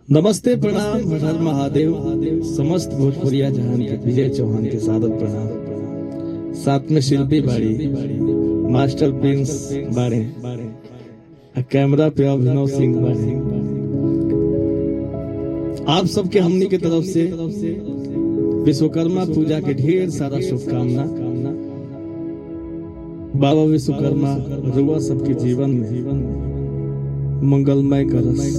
नमस्ते प्रणाम हर महादेव समस्त भोजपुरिया जहान के विजय चौहान के सादर प्रणाम साथ में शिल्पी बाड़ी मास्टर प्रिंस बाड़े आ कैमरा पे अभिनव सिंह बाड़े आप सबके हमनी के तरफ से विश्वकर्मा पूजा के ढेर सारा शुभकामना बाबा विश्वकर्मा रुआ सबके जीवन में मंगलमय करस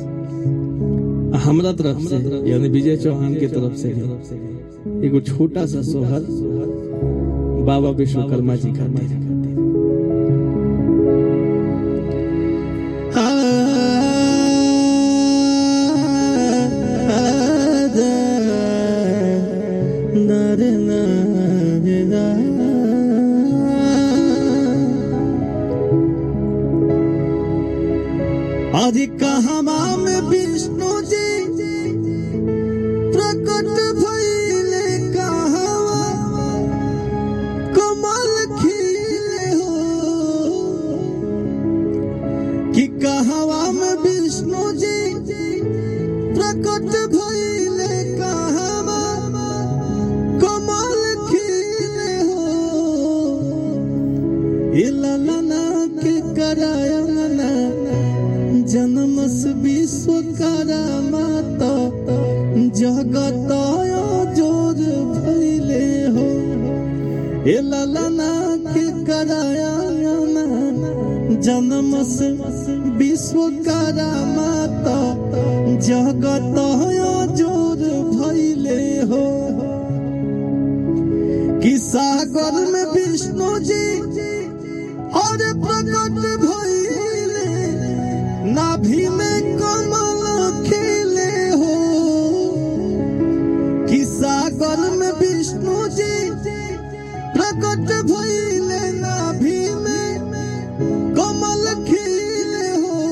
हमरा तरफ से यानी विजय चौहान के तरफ से भी एगो छोटा सा सोहर बाबा विश्वकर्मा जी खातिर आज कहवा में विष्णु जी प्रकट भइले कहवा कमल खिले हो कि कहवा में विष्णु जी प्रकट भइले कहवा कमल खिले हो इललना के करायना जन्मस विश्वकर्मा तो जगत जोर भइले हो ए ललना के करायना जन्मस विश्वकर्मा तो जगत जोर भइले हो कि सागर में विष्णु जी और प्रकट भइले नाभि में कमल खिले हो कि सागर में विष्णु जी प्रकट भइले नाभि में कमल खिले हो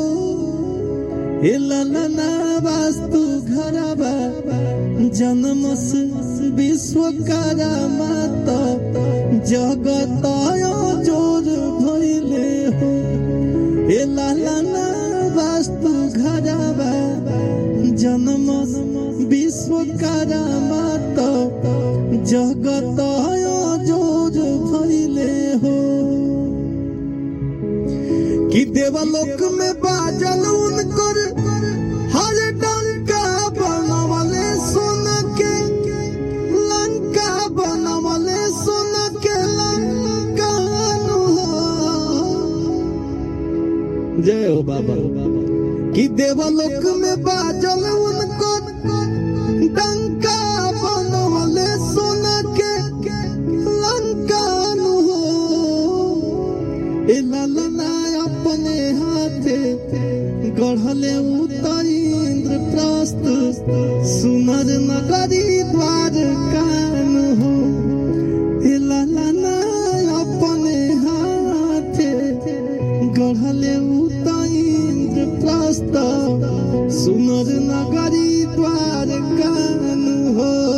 ललना वास्तु घरबा जन्मस विश्वकर्मा तो जगत जोर भइले हो ए लालना वास्तु घरबा जन्म विश्वकर्मा तो जगत जोर भइले हो कि देवलोक में बाजल उनकर हर डंका बनवले सुन के लंका बनवले सुन के लंका जय हो बाबा कि देवलोक में बाजल उनको डंका बनवले सुन के लंका हो ए ललना अपने हाथे गढ़ले उतर इंद्र प्रस्थ सुनर नगरी द्वार कान हो ए ललना अपने हाथे गढ़ले उतर इंद्र प्रस्थ सुनर नगरी द्वार कान हो